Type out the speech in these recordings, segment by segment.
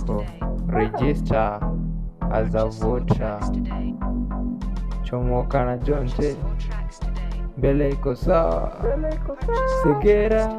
yako register as a voter chomoka na jonte mbele iko sawa segera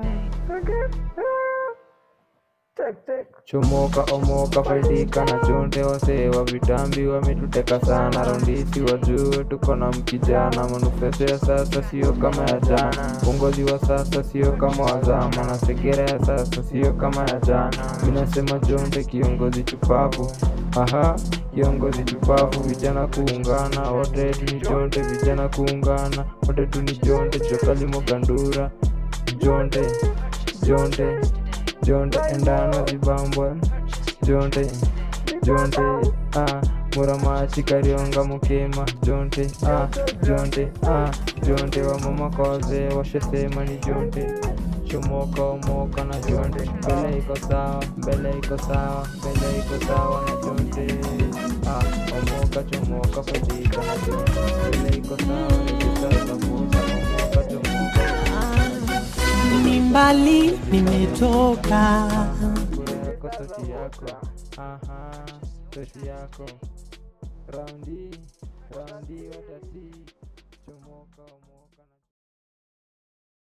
chomoka omoka faidika na chonde wasee wa vitambi wametuteka sana raundisi wajue tuko na mkijana manufeso ya sasa sio kama ya jana uongozi wa sasa sio kama wazama na segera ya sasa sio kama ya jana minasema jonde kiongozi chupavu aha kiongozi chupavu vijana kuungana wote tu ni jonde vijana kuungana wote tu ni jonde chokalimo gandura jonde jonde jonde endana zibambwe jonde jonde ah muramachi karionga mukema jonde ah jonde ah jonde wa mama koze washesema ni jonde chomoka omoka na jonde mbele iko sawa mbele iko sawa mbele iko sawa na jonde ah omoka chomoka faidika na jonde mbele iko sawa register za voter omoka chomoka ni mbali nimetoka kura yako sauti yako aha sauti yako raundi raundi watati